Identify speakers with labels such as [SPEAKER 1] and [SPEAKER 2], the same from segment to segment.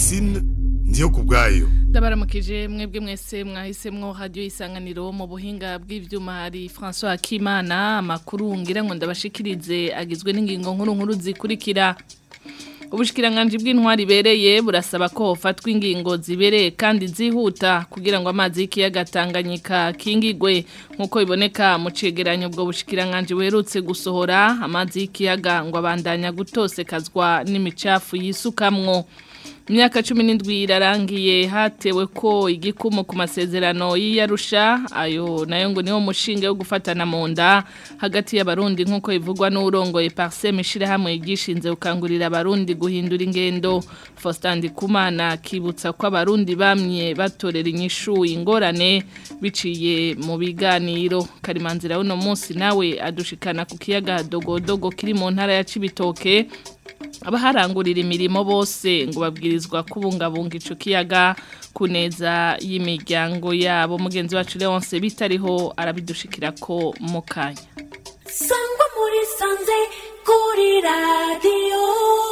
[SPEAKER 1] Francine ndiyo kubwayo
[SPEAKER 2] ndabaramukije mwebwe mwese mwahisemwo radio isanganiro mu buhinga bw'ivyuma hari François Akimana amakuru ngira ngo ndabashikirize agizwe n'ingingo nkuru nkuru zikurikira Ubushikiranganje bw'intwari bereye burasaba ko hofatwa ingingo zibereye kandi zihuta kugira ngo amazi y'ikiyaga Tanganyika kingigwe nkuko biboneka mu cegeranyo ubwo bushikiranganje werutse gusohora amazi y'ikiyaga ngo abandanya gutosekazwa n'imicafu yisukamwo Imyaka cumi n'indwi irarangiye hatewe ko igikumu ku masezerano y'iyarusha ayo nayo ngo niwo mushinga wo gufatana mu nda hagati y'abarundi nk'uko bivugwa n'urongoye Parsem ishirahamwe ryishinze gukangurira abarundi guhindura ingendo Faustin Ndikumana kibutsa ko abarundi bamye batorera inyishu ingorane biciye mu biganiro Karimanzira uno munsi nawe adushikana ku kiyaga dogodogo kiri mu ntara ya Cibitoke abaharangurira imirimo bose ngo babwirizwa kubungabunga ico kiyaga kuneza y'imiryango yabo mugenzi wacu Leonce bitariho arabidushikira ko mu kanya
[SPEAKER 3] sangwa muri sanze kuri radio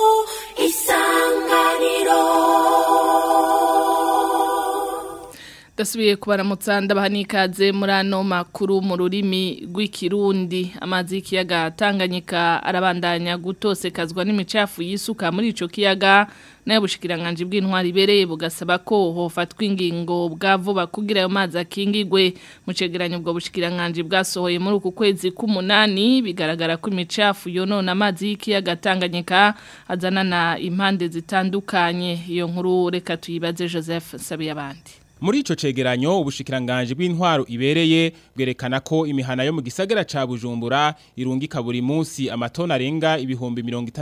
[SPEAKER 3] isanganiro
[SPEAKER 2] Dasubiye kubaramutsa ndabaha n'ikaze muri ano makuru mu rurimi rw'ikirundi amazi y'ikiyaga Tanganyika arabandanya gutosekazwa n'imicafu yisuka muri ico kiyaga nayo bushikiranganje bw'intwari bereye bugasaba ko hofatwa ingingo bwa vuba kugira ayo mazi akingigwe mu cegeranyo bwo bushikiranganje bwasohoye muri uku kwezi k'umunani bigaragara ko imicafu yonona amazi y'ikiyaga Tanganyika azanana impande zitandukanye iyo nkuru reka tuyibaze Joseph Sabiyabandi
[SPEAKER 4] Muri ico cegeranyo ubushikiranganje bw'intwaro ibereye bwerekana ko imihana yo mu gisagara ca Bujumbura irungika buri munsi amatona arenga ibihumbi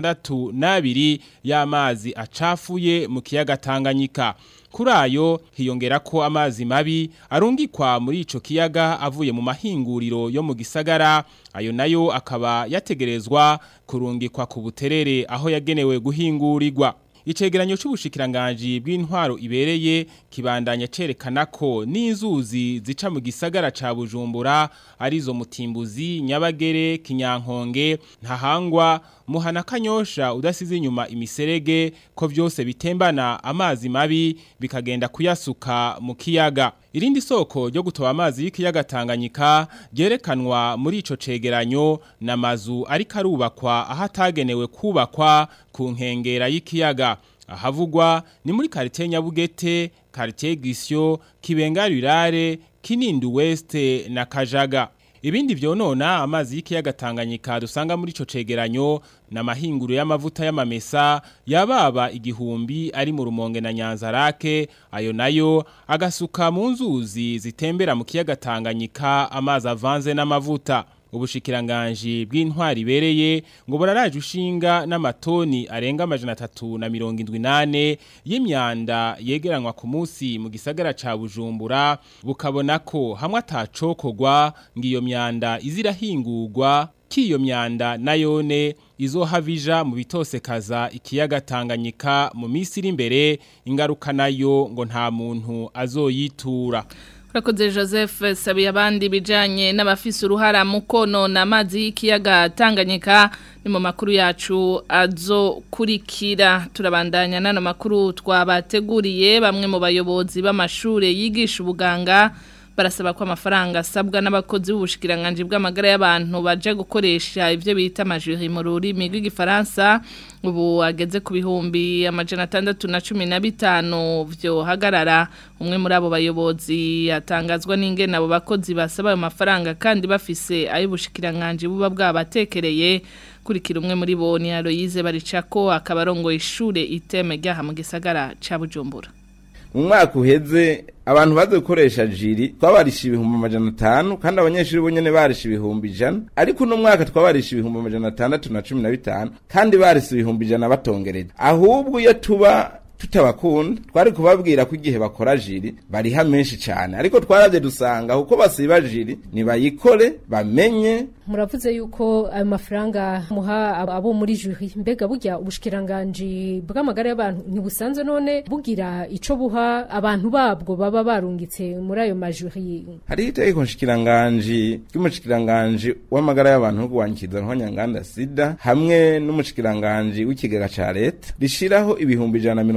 [SPEAKER 4] 62 y'amazi acafuye mu kiyaga Tanganyika. Kuri ayo hiyongera ko amazi mabi arungikwa muri ico kiyaga avuye mu mahinguriro yo mu gisagara ayo nayo akaba yategerezwa kurungikwa ku buterere aho yagenewe guhingurirwa. Icegeranyo c'ubushikiranganje bw'intwaro ibereye kibandanya cerekana ko n'inzuzi zica mu gisagara ca Bujumbura arizo mutimbuzi nyabagere kinyankonge ntahangwa muhana kanyosha udasize inyuma imiserege ko vyose bitembana amazi mabi bikagenda kuyasuka mu kiyaga irindi soko ryo gutoba amazi y'ikiyaga Tanganyika ryerekanwa muri ico cegeranyo namazu ariko arubakwa ahatagenewe kubakwa ku nkengera y'ikiyaga ahavugwa ni muri quartier Nyabugete quartier Gisyo Kibengarirare Kinindu West na Kajaga Ibindi vyonona amazi y'ikiyaga Tanganyika dusanga muri ico cegeranyo na mahinguro y'amavuta y'amamesa yababa igihumbi ari mu rumonge na Nyanzarake ayo nayo agasuka mu nzuzi zitembera mu kiyaga Tanganyika amazi avanze n'amavuta ubushikiranganje bw'intwari bereye ngo buraraje ushinga n'amatoni arenga amajana atatu na mirongo indwi nane y'imyanda yegeranwa ku munsi mu gisagara ca Bujumbura bukabona ko hamwe atacokogwa ngo iyo myanda izirahingurwa kiyo myanda nayone izohavija mu bitosekaza ikiyaga Tanganyika mu minsi iri imbere ingaruka nayo ngo nta muntu azoyitura
[SPEAKER 2] Urakoze Joseph sabiye abandi bijanye n'abafise uruhara mu konona amazi y'ikiyaga Tanganyika ni mu makuru yacu azo kurikira turabandanya nano makuru twabateguriye bamwe mu bayobozi b'amashure yigisha ubuganga barasaba ko amafaranga asabwa n'abakozi b'ubushikiranganje bw'amagara y'abantu baje gukoresha ivyo bita amajuri mu rurimi rw'igifaransa ubu ageze ku bihumbi amajana atandatu na cumi na bitanu vyo hagarara umwe muri abo bayobozi yatangazwa n'ingene abo bakozi basaba ayo mafaranga kandi bafise ay'ubushikiranganje buba bwabatekereye kurikira umwe muri bo ni Aloyize Baricako akabarongo ishure iteme ryaha mu gisagara ca Bujumbura
[SPEAKER 5] mu mwaka uheze abantu baze gukoresha jiri twabarisha ibihumbi amajana atanu kandi abanyeshuri bo nyene barisha ibihumbi ijana ariko uno mwaka twabarisha ibihumbi amajana atandatu na cumi na bitanu kandi barisha ibihumbi ijana batongereje ahubwo iyo tuba tutabakunda twari kubabwira ko igihe bakora jiri bariha menshi cyane ariko twaravye dusanga kuko basiba jiri nibayikore bamenye
[SPEAKER 6] muravuze yuko ayo mafaranga muha abo muri juri mbega burya ubushikiranganje bw'amagara y'abantu ntibusanzwe none bugira ico buha abantu babwo baba barungitse muri ayo majuri
[SPEAKER 5] hariho itegeko nshikiranganji ry'umushikiranganji w'amagara y'abantu no kurwanyikiza nk'abanyanganda sida hamwe n'umushikiranganji w'ikigega ca leta rishiraho ibihumbi ijana na mirongo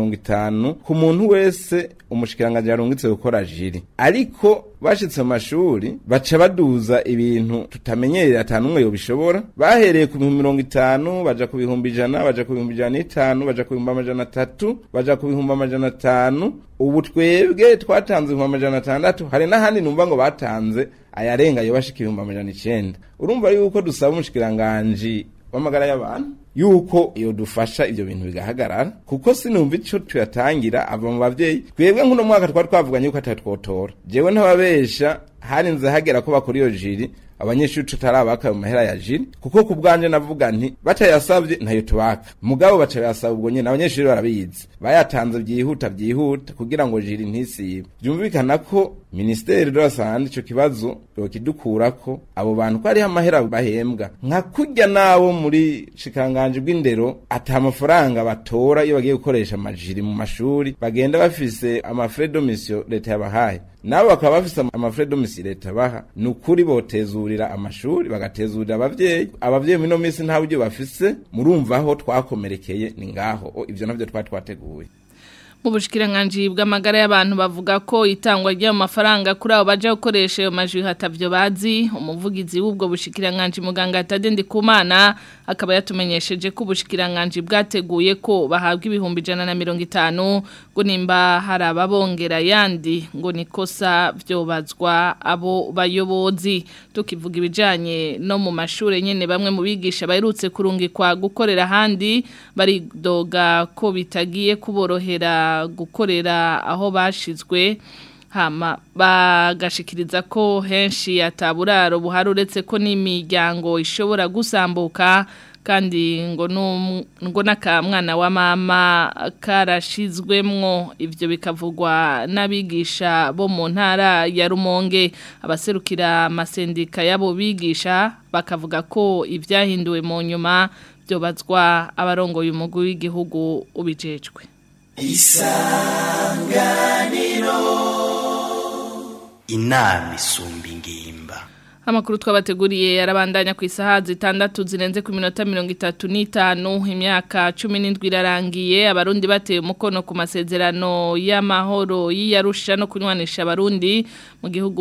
[SPEAKER 5] mirongo itanu ku muntu wese umushikiranganji yarungitse gukora jiri ariko bashitse mu mashuri baca baduza ibintu tutamenyereye ata n'umwe yobishobora bahereye ku bihumbi mirongo itanu baja ku bihumbi ijana baja ku bihumbi ijana n'itanu baja ku bihumbi amajana atatu baja ku bihumbi amajana atanu ubu twebwe twatanze ibihumbi amajana atandatu hari n'ahandi numva ngo batanze ayarenga yo bashika ibihumbi amajana icenda urumva yuko dusaba umushikiranganji w'amagara y'abantu yuko iyo dufasha ivyo bintu bigahagarara kuko sinumva ico tuyatangira ava mu bavyeyi twebwe nk'uno mwaka twari twavuganye yuko atatwotora jewe ntababesha harinze hagera ko bakora iyo jiri abanyeshuri tutarabaka mu mahera ya jiri kuko ku bwanje navuga nti batayasavye ntayo tubaka mugabo baca bayasaba ubwo nyene abanyeshuri barabizi bayatanze byihuta byihuta kugira ngo jiri ntisibe byumvikana ko ministeri de la sante ico kibazo yokidukurako abo bantu ko hariho amahera bahembwa nka kurya nabo muri shikanganje bw'indero ata amafaranga batora iyo bagiye gukoresha amajiri mu mashuri bagenda bafise amafrais de mission leta yabahaye nabo bakaba bafise amafrais de mission leta baha ni ukuri botezurira amashuri bagatezurira abavyeyi abavyeyi mino minsi nta buryo bafise murumva aho twakomerekeye ni ngaho O, ivyo navyo twari twateguye
[SPEAKER 2] mu bushikiranganji bw'amagara y'abantu bavuga ko itangwa ry'ayo mafaranga kuri abo baje gukoresha ayo majwi hatavyo bazi umuvugizi w'ubwo bushikiranganji muganga Tadende Kumana akaba yatumenyesheje ko ubushikiranganji bwateguye ko bahabwa ibihumbi ijana na mirongo itanu ngo nimba hari ababongera yandi ngo nikosa vyobazwa abo bayobozi tukivuga ibijanye no mu mashure nyene bamwe mu bigisha baherutse kurungikwa gukorera handi baridoga ko bitagiye kuborohera gukorera aho bashizwe hama bagashikiriza ko henshi ataburaro buhari uretse ko n'imiryango ishobora gusambuka kandi ngo num- ngo n'akamwana wa mama karashizwemwo ivyo bikavugwa n'abigisha bo mu ntara ya Rumonge abaserukira amasendika y'abo bigisha bakavuga ko ibyahinduwe mu nyuma byobazwa abarongoye umugwi w'igihugu ubijejwe
[SPEAKER 7] inama isumba ingimba
[SPEAKER 2] Amakuru twabateguriye yarabandanya ku isaha zitandatu zirenze ku minota mirongo itatu n'itanu imyaka cumi n'indwi irarangiye abarundi bateye umukono ku masezerano y'amahoro y'iyarusha no kunywanisha abarundi mu gihugu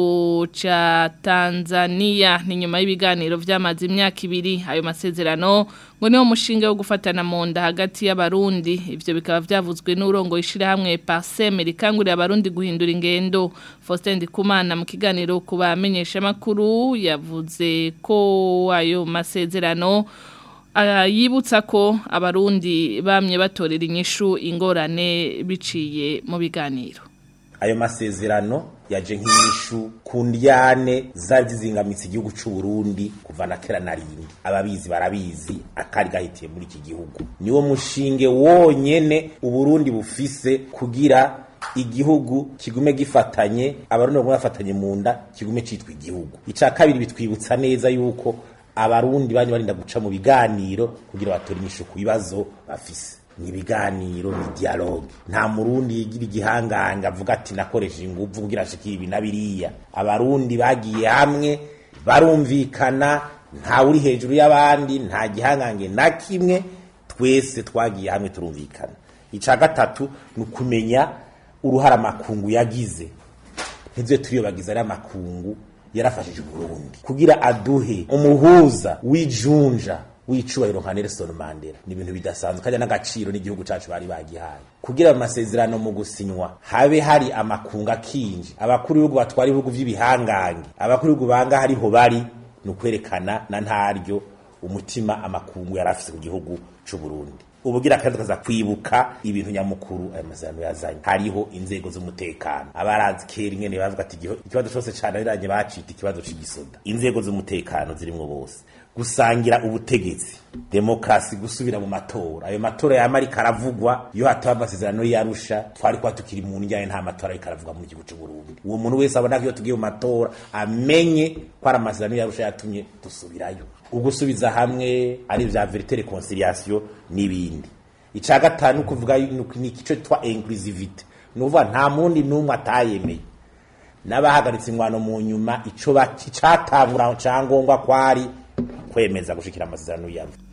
[SPEAKER 2] ca Tanzania ni nyuma y'ibiganiro vyamaze imyaka ibiri ayo masezerano ngo niwo mushinga wo gufatana mu nda hagati y'abarundi ivyo bikaba vyavuzwe n'urongo ishirahamwe Parsem rikangurira abarundi guhindura ingendo Faustin Ndikumana mu kiganiro ku bamenyesha makuru yavuze ko ayo masezerano ah, yibutsa ko abarundi bamye batorera inyishu ingorane biciye mu biganiro
[SPEAKER 8] ayo masezerano yaje nk'inyishu ku ndyane zari zizingamitse igihugu c'u Burundi kuva na kera na rindi ababizi barabizi akari gahitiye muri iki gihugu niwo mushinge wonyene uburundi bufise kugira igihugu kigume gifatanye abarundi bagume bafatanye mu nda kigume citwa igihugu ica kabiri bitwibutsa neza yuko abarundi banye barinda guca mu biganiro kugira batore inyishu ku bibazo bafise ni ibiganiro ni dialogue nta murundi yigira igihanganga avuga ati nakoresheje inguvu kugira ashikire ibi na biriya abarundi bagiye hamwe barumvikana nta uri hejuru y'abandi nta gihangange na kimwe twese twagiye hamwe turumvikana ica gatatu ni ukumenya uruhara amakungu yagize ntizo turiyobagiza ari amakungu yarafashije Burundi kugira aduhe umuhuza w'ijunja w'icubahiro nka Nelson Mandela ni ibintu bidasanzwe kandi n'agaciro n'igihugu cacu bari bagihaye kugira amasezerano mu gusinywa habe hari amakunga kinji abakuru b'ibihugu batwara ibihugu vy'ibihangange abakuru b'ibihugu banga hariho bari ni ukwerekana na ntaryo umutima amakungu yari afise ku gihugu c'u Burundi ubugira kandi tukaza kwibuka ibintu nyamukuru aya masezerano yazanye hariho inzego z'umutekano abarazi kera ingene bavuga ati igiho- ikibazo cyose cananiranye bacita ikibazo c'igisoda inzego z'umutekano zirimwo bose gusangira ubutegetsi demokrasi gusubira mu matora ayo matora yama ariko aravugwa iyo hataba amasezerano yarusha twari kuba tukiri mu njyane nta matora ariko aravugwa mu gihugu c'u Burundi uwo muntu wese abona ko iyo tugiye mu matora amenye ko ari amasezerano yarusha yatumye dusubirayo ugusubiza hamwe ari vya verite reconciliation n'ibindi ica gatanu kuvuga yuko ni ico twa inclusivity nuvuga nta mundi numwe atayemeye n'abahagaritse ingwano mu nyuma ico bacatangura cyangombwa kwari kwemeza gushikira amasezerano yabo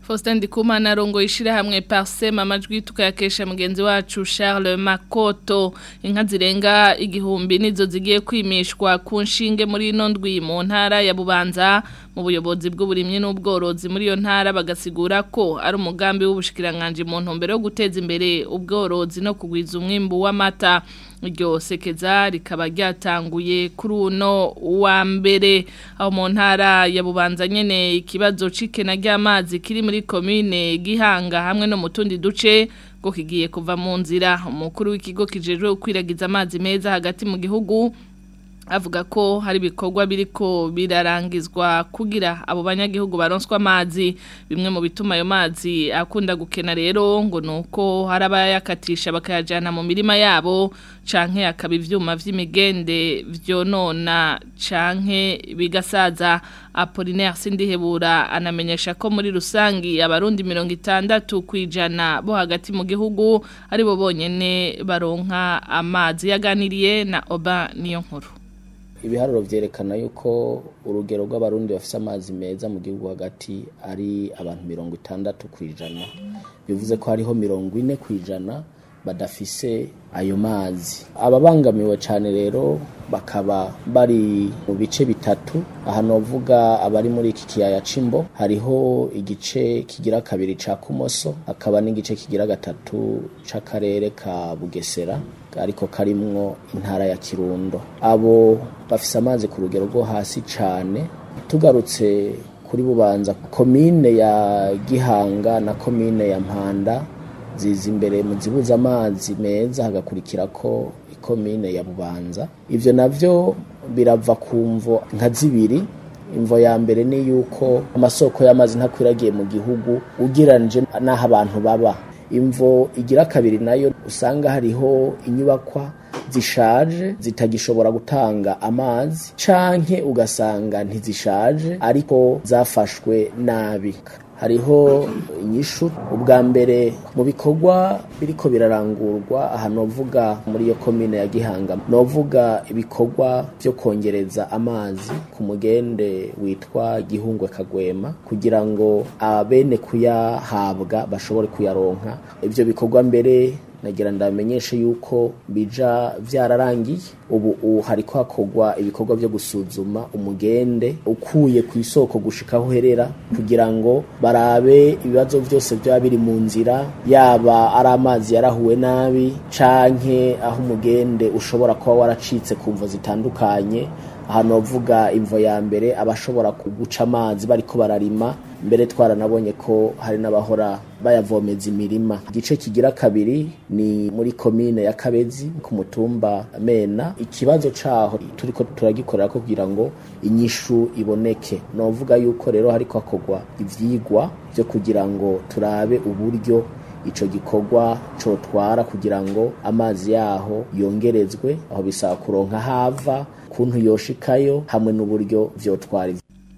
[SPEAKER 2] Faustin Ndikumana rongo ishira hamwe Parsema amajwi tukayakesha mugenzi wacu Charles Makoto inka zirenga igihumbi nizo zigiye kwimishwa ku nshinge muri ino ndwi mu ntara ya Bubanza mu buyobozi bw'uburimyi n'ubworozi muri iyo ntara bagasigura ko ari umugambi w'ubushikiranganje mu ntumbero yo guteza imbere ubworozi no kugwiza umwimbu w'amata iryo sekeza rikaba ryatanguye kuri uno wa mbere aho mu ntara ya Bubanza nyene ikibazo cikena ry'amazi kiri muri komine Gihanga hamwe no mu tundi duce ngo kigiye kuva mu nzira umukuru w'ikigo kijejwe kwiragiza amazi meza hagati mu gihugu avuga ko hari ibikorwa biriko birarangizwa kugira abo banyagihugu baronswa amazi bimwe mu bituma ayo mazi akunda gukena rero ngo nuko hari abayakatisha bakayajana mu mirima yabo canke akaba ivyuma vy'imigende vyonona canke bigasaza Apollinaire Sindihebura anamenyesha ko muri rusangi abarundi 60 kwijana bo hagati mu gihugu ari bo bonyene baronka amazi yaganiriye na Oba niyo nkuru
[SPEAKER 9] ibiharuro vyerekana yuko urugero rw'abarundi bafise amazi meza mu gihugu hagati ari abantu mirongo itandatu kwijana bivuze ko hariho mirongo ine kwijana badafise ayo mazi ababangamiwe cyane rero bakaba bari mu bice bitatu aha novuga abari muri iki kiyaya c'imbo hariho igice kigira kabiri ca kumoso hakaba n'igice kigira gatatu c'akarere ka bugesera ariko karimwo intara ya kirundo abo bafise amazi ku rugero rwo hasi cane tugarutse kuri bubanza komine ya gihanga na komine ya mpanda ziza imbere mu zibuza amazi meza hagakurikira ko ikomine ya bubanza ivyo navyo birava ku mvo nka zibiri imvo ya mbere ni yuko amasoko y'amazi ntakwiragiye mu gihugu ugereranije n'aho abantu baba imvo igira kabiri nayo usanga hariho inyubakwa zishaje zitagishobora gutanga amazi canke ugasanga ntizishaje ariko zafashwe nabi hariho inyishu ubwa mbere mu bikorwa biriko birarangurwa aha novuga muri iyo komine ya gihanga novuga ibikorwa byo kongereza amazi ku mugende witwa gihungwe kagwema kugira ngo abene kuyahabwa bashobore kuyaronka ibyo bikorwa mbere nagira ndamenyeshe yuko bija vyararangiye ubu ubu hariko hakorwa ibikorwa vyo gusuzuma umugende ukuye ku isoko gushika aho uherera kugira ngo barabe ibibazo vyose vyaba biri mu nzira yaba ari amazi yarahuwe nabi canke aho umugende ushobora kuba waracitse ku mvo zitandukanye aha novuga imvo ya mbere abashobora kuguca amazi bariko bararima mbere twaranabonye ko hari n'abahora bayavomeza imirima igice kigira kabiri ni muri komine ya kabezi ku mutumba mena ikibazo caho turiko turagikorera ko kugira ngo inyishu iboneke novuga yuko rero hariko hakorwa ivyigwa vyo kugira ngo turabe uburyo ico gikorwa cotwara kugira ngo amazi yaho yongerezwe aho bisaba kuronka hava kuntu yoshikayo hamwe n'uburyo vyotwara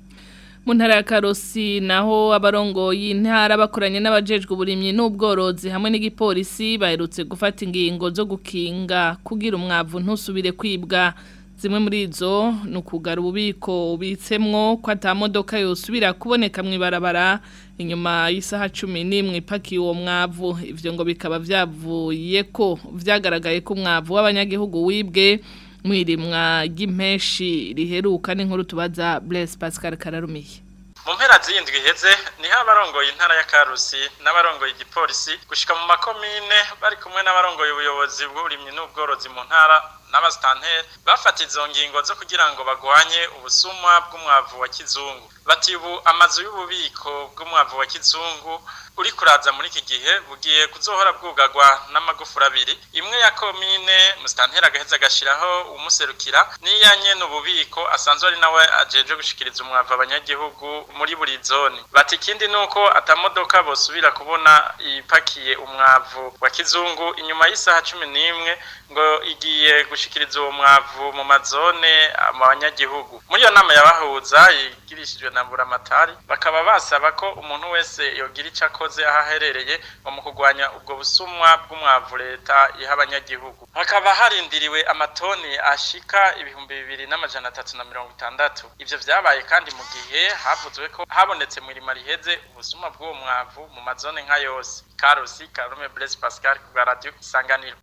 [SPEAKER 2] mu ntara ya karosi naho abarongoye intara bakoranye n'abajejwe uburimyi n'ubworozi hamwe n'igipolisi baherutse gufata ingingo zo gukinga kugira umwavu ntusubire kwibwa zimwe muri izo ni ukugara ububiko ubitsemwo ko atamodoka yosubira kuboneka mu ibarabara inyuma y'isaha cumi n'imwe ipakiye uwo mwavu ibyo ngo bikaba byavuye ko byagaragaye ko umwavu w'abanyagihugu wibwe mwirimwa ry'impeshi riheruka n'inkuru tubaza Blaise Pascal Kararumiye
[SPEAKER 10] mu mpera z'iyindwi iheze niho abarongoye intara ya karusi n'abarongoye igipolisi gushika mu makomine bari kumwe n'abarongoye ubuyobozi bw'uburimyi n'ubworozi mu ntara n'abasitanteri bafata izo ngingo zo kugira ngo bagwanye ubusumwa bw'umwavu wa kizungu bati ubu amazu y'ububiko bw'umwavu wa kizungu uri kuraza muri iki gihe bugiye kuzohora bwugagwa n'amagufuri abiri imwe ya komine musitanteri agaheza agashiraho umuserukira n'iya nyene ububiko asanzwe ari nawe ajeje gushikiriza umwavu abanyagihugu muri buri zone bati ikindi nuko atamodoka bosubira kubona ipakiye umwavu wa kizungu inyuma y'isaha cumi n'imwe ngo igiye gushikiriza uwo mwavu mu mazone mu banyagihugu muri iyo nama yabahuza bishikirishijwe na buramatari bakaba basaba ko umuntu wese yogira ico akoze aho aherereye ngo mu kurwanya ubwo busumwa bw'umwavu leta iha abanyagihugu hakaba harindiriwe amatoni ashika ibihumbi bibiri n'amajana atatu na mirongo itandatu ivyo vyabaye kandi mu gihe havuzwe ko habonetse mu irima riheze ubusuma bw'uwo mwavu mu mazone nka yose karusi karume blaise pascal ku bwa radio isanganiro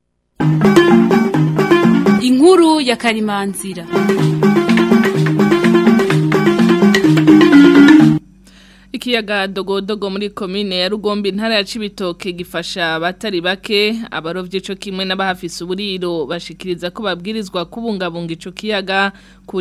[SPEAKER 11] inkuru ya karimanzira
[SPEAKER 2] Ikiyaga dogodogo muri komine ya Rugombe intara ya Cibitoke gifasha abatari bake abarovyi ico kimwe n'abahafise uburiro bashikiriza ko babwirizwa kubungabunga ico kiyaga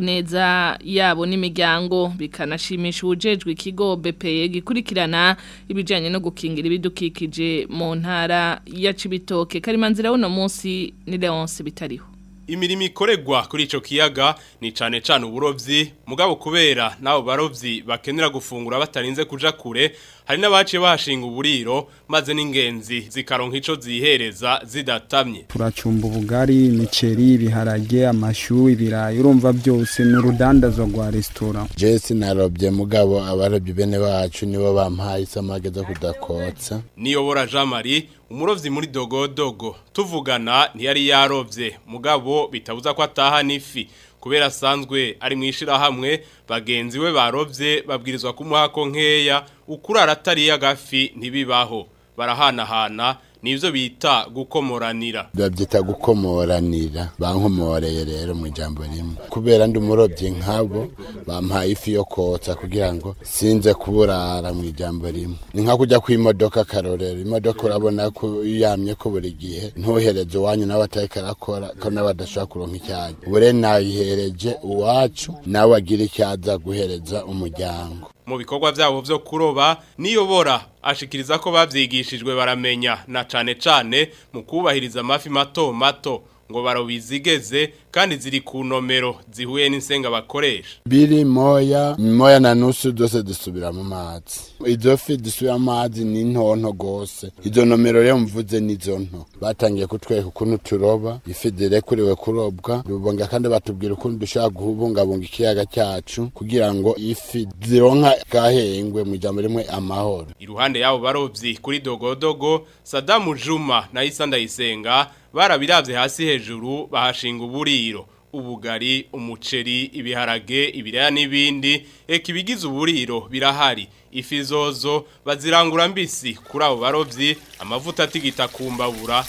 [SPEAKER 2] kuneza yabo n'imiryango bikanashimisha ubujejwe ikigo BPE gikurikirana ibijanye no gukingira ibidukikije mu ntara ya Cibitoke Karimanzira uno munsi ni Leonce bitariho
[SPEAKER 12] Imirimo ikoregwa kuri ico kiyaga ni cane cane uburovyi mugabo kubera nabo barovyi bakenera gufungura batarinze kuja kure hari n'abaciye bahashinga uburiro maze n'ingenzi zikaronka ico zihereza zidatamye
[SPEAKER 13] turacumba ubugari imiceri ibiharage amashu ibirayi urumva byose ni urudandazo rwa resitora
[SPEAKER 14] jesi narobye mugabo abarobye bene bacu nibo bampaye isamage zo kudakotsa
[SPEAKER 12] niyobora Jean Marie umurovyi muri dogodogo tuvugana ntiyari yarovye mugabo bitabuza ko ataha n'ifi kubera asanzwe ari mwishira hamwe bagenzi we barovye babwirizwa kumuha ko nkeya ukurara atari y'agafi ntibibaho barahanahana nivyo bita gukomoranira
[SPEAKER 14] babyita gukomoranira bankomoreye rero mu ijambo rimwe kubera ndi umurobyi nkabo bampaye ifi yo kotsa kugira ngo sinze kuburara mu ijambo rimwe ni nka kujya ku imodoka karorero imodoka urabona ko yamye ko buri gihe ntuhereze uwanyu nawe atari karakora ko nawe adashobora kuronka icyayi bure nayihereje uwacu nawe agira icyaza guhereza umuryango
[SPEAKER 12] mu bikorwa byabo byo kuroba niyobora ashikiriza ko bavyigishijwe baramenya na cane cane mu kubahiriza amafi mato mato ngo barobizigeze kandi ziri ku nomero zihuye n'insenga bakoresha
[SPEAKER 14] biri moya moya na nusu zose dusubira mu mazi izo fi dusubira mu mazi ni ntonto gose izo nomero rero mvuze nizo nto batangiye kutwereka ukuntu turoba ifi zirekuriwe kurobwa rubonga kandi batubwira ukuntu dushobora kubungabunga ikiyaga cyacu kugira ngo ifi zironka gahengwe mu ijambo rimwe amahoro
[SPEAKER 12] iruhande yabo barovyi kuri dogodogo Sadamu Juma na Isa Ndayisenga barabiravye hasi hejuru bahashinga uburiro ubugari umuceri ibiharage ibiraya n'ibindi eka ibigize uburiro birahari ifi zozo bazirangura mbisi kuri abo barovyi amavuta atigita kumbabura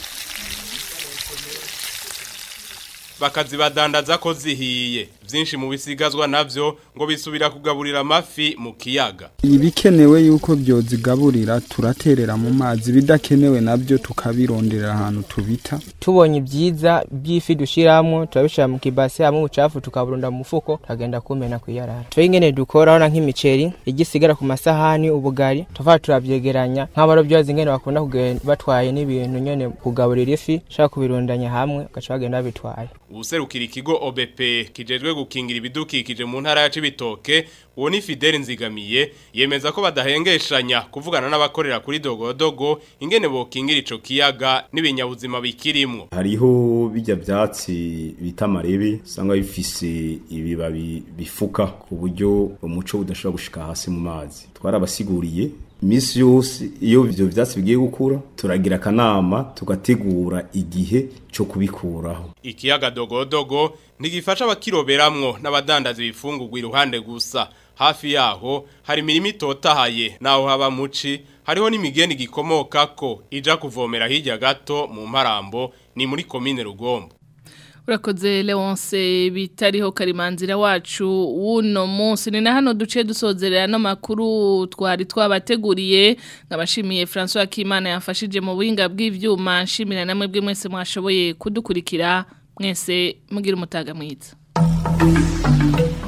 [SPEAKER 12] bakazibadandaza ko zihiye byinshi mu bisigazwa navyo ngo bisubira kugaburira amafi mu kiyaga
[SPEAKER 13] ibikenewe yuko byozigaburira turaterera mu mazi bidakenewe nabyo tukabironderera ahantu tubita
[SPEAKER 15] tubonye ibyiza by'ifi dushyiramo turabishyira mu kibase hamwe ubucafu tukaburunda mu mufuko tukagenda kumena ku iyarara twe ingene dukora urabona nk'imiceri igisigara ku masahani ubugari tuva turabyegeranya nk'abarobyi bazi ingene bakunda kugenda batwaye n'ibintu nyene kugaburira ifi ushaka kubirundanya hamwe ugaca bagenda babitwaye
[SPEAKER 12] ubuserukira ikigo OBP kijejwe gukingira ibidukikije mu ntara ya Cibitoke uwo ni Fidel Nzigamiye yemeza ko badahengeshanya kuvugana n'abakorera kuri dogodogo ingene bokingira ico kiyaga n'ibinyabuzima bikirimwo
[SPEAKER 16] hariho bijya byatsi bita marebe usanga bifise ibibabi bifuka ku buryo umuco udashobora gushika hasi mu mazi twarabasiguriye imisi yose iyo ivyo vyatsi bigiye gukura turagira akanama tugategura igihe cyo kubikuraho
[SPEAKER 12] ikiyaga dogodogo ntigifasha abakiroberamwo n'abadandaza ibifungurwa iruhande gusa hafi yaho hari imirimo itotahaye naho haba muci hariho n'imigeni gikomoka ko ija kuvomera hirya gato mu mparambo ni muri komine rugombo
[SPEAKER 2] urakoze leonce bitariho karimanzira wacu w'uno munsi ni na hano duce dusozerera no makuru twari twabateguriye nkabashimiye francois Kimana yafashije mu buhinga bw'ibyuma nshimira namwe bwe mwese mwashoboye kudukurikira mwese mugira umutaga mwiza